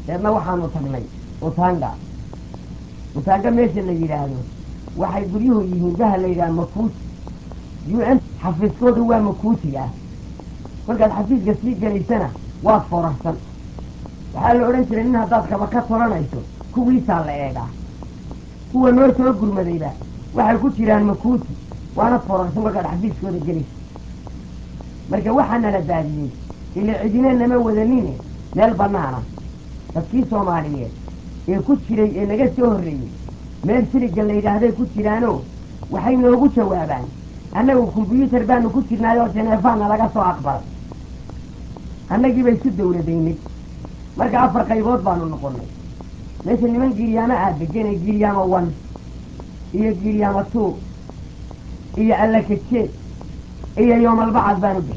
deedna waxaanu tagnay utanga utanga meesha la yidhaahdo waxay guryuhu yihiin daha la yidhaha makuuti u n xafiiskoodu waa makuuti ah kolkaad xafiiska sii gelaysana waad forarsan waxaa la odhan jiray nin haddaad kaba ka tolanayso kuwiisaa la eegaa kuwa noo soo gurmadayba waxay ku jiraan makuuti waanad forarsan kolkaad xafiiskooda gelayso marka waxaa nala daadiyey ila cidina nama wadanine meel bannaana dadkii soomaaliyeed ee ku jiray ee naga soo horreeyey meel siliga la yidhaahday ku jiraanoo waxay noogu jawaabaan annagu kombyuutar baanu ku jirnaayoo jeneefaana laga soo aqbalay annagiiba isu dawladaynay marka afar qaybood baanu noqonnay meesha niman giiryaamo aad degenay giiryaamo one iyo giiryaamo two iyo allakajeed iyo yoomalbacad baanu bixi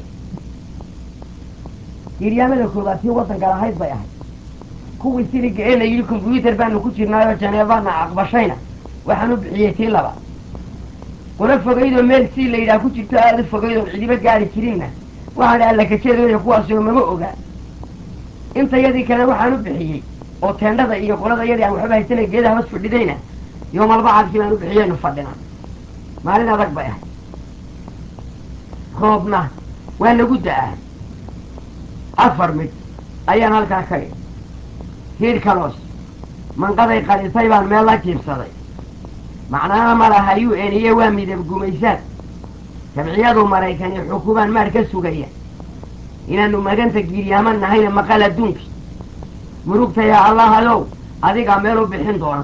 giiryaamada koobaad tii waddanka lahayd bay ahayd kuwii siliga ee la yidhi kombyuutar baanu ku jirnaayoo janeefana aqbashayna waxaan u bixiyey tii laba qolo fogaydoo meel sii la yidhaha ku jirto aada u fogaydoo cidiba gaari jirinna waxaan dhi allakajeedooya kuwaasoo mama ogaa intayadii kale waxaan u bixiyey oo teendhada iyo qolada yadii aan waxba haysanay geedaha hoos fadhidayna yoomalbacadkii baan u bixiyeynu fadhina maalin adag bay ahayd roobna waa lagu da-aa afar mid ayaan halkaa ka idhi hiidh kaloos manqaday qalisay baan meel la jiibsaday macnaha ma laha u n iyo waa midab gumaysaan jamciyadu maraykani xukumaan maar ka sugaya inaannu maganta giiryaama nahayna maqal adduunkii murugtaya allahayow adigaa meel u bixin doona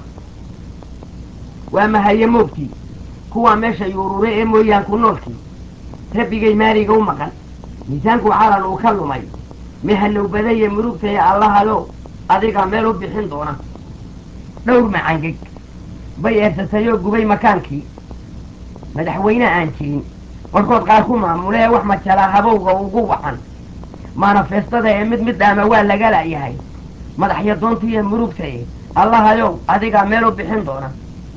waa mahaye moogtii kuwaa meesha yuurure ee mooyaanku noolkii rabbigay maaliga u maqan miisaanku calan uu ka lumay mihalow badaye murugtaya allahayow adigaa meel u bixin doona dhowr macangeg bay eersatayoo gubay makaankii madaxweyne aan jirin warkood qaar ku maamule ee wax majalaa habowga ugu wacan manafestada ee mid mid dhaama waa laga la'yahay madaxya doontiiyo murugtaye allahayow adigaa meel u bixin doona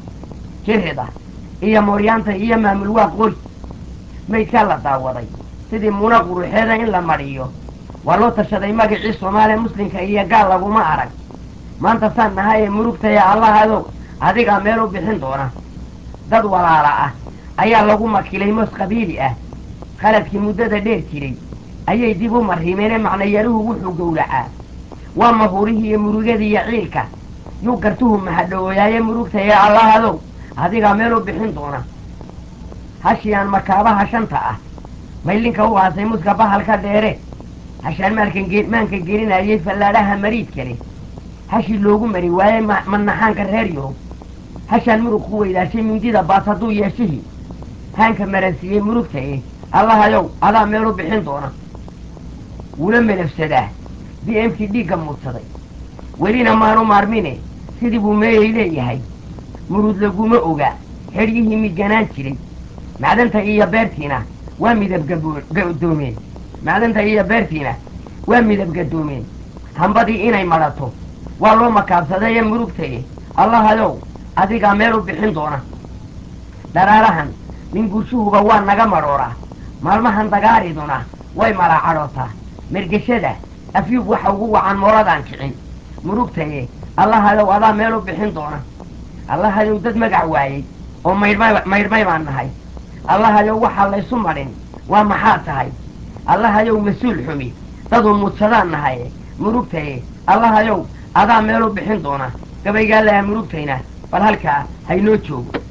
jirida iyo mooryaanta iyo maamul waa qori maydkaa la daawaday sidii muna quruxeeda in la madhiyo waa loo tashaday magacii soomaaliya muslimka iyo gaal laguma arag maanta saan nahay ee murugtaya allahayow adigaa meel u bixin doona dad walaala ah ayaa lagu makilay moos qabiili ah khaladkii muddada dheer jiray ayay dib u mariimeenee macnayaluhu wuxuu gowracaa waa mahurihii iyo murugadii iyo ciilka yuu gartuhu mahadhowooyaaye murugtaya allahadow adigaa meel u bixin doona hashii aan makaabaha shanta ah maylinka u aasay muska bahalka dheere hashaan maalkan maanka gelinayay fallaadhaha mariid kale hashii loogu mari waaye manaxaanka reer yurub hashaan murug ku weydaashay mindida baas hadduu yeeshihii haanka maransiiyey murugtaye allahayow adaa meel u bixin doona wula melafsadaa b m t dhiigga muudsaday welina maanu maarmine sidii buu meeyay leeyahay murud laguma oga xedhyihii miganaan jiray macdanta iyo beertiina waa midab gadoomeen macdanta iyo beertiina waa midab gadoomeen hambadii inay madhato waa loo makaabsaday ee murugtaye allahayow adigaa meel u bixin doona dharaarahan nin gurshuhuba waa naga madhooraa maalmahan dagaariduna way malaacadhootaa mergeshada afyuub waxa ugu wacan mooradaan kicin murugtaye allahayow adaa meel u bixin doona allahayow dad magac waayey oo maydhmay maydhmay baan nahay allahayow waxaa laysu madhin waa maxaa tahay allahayow mas-uul xumi daduu muudsadaan nahaye murugtaye allahayow adaa meel u bixin doona gabaygaa lahaa murugtayna bal halkaa haynoo joogo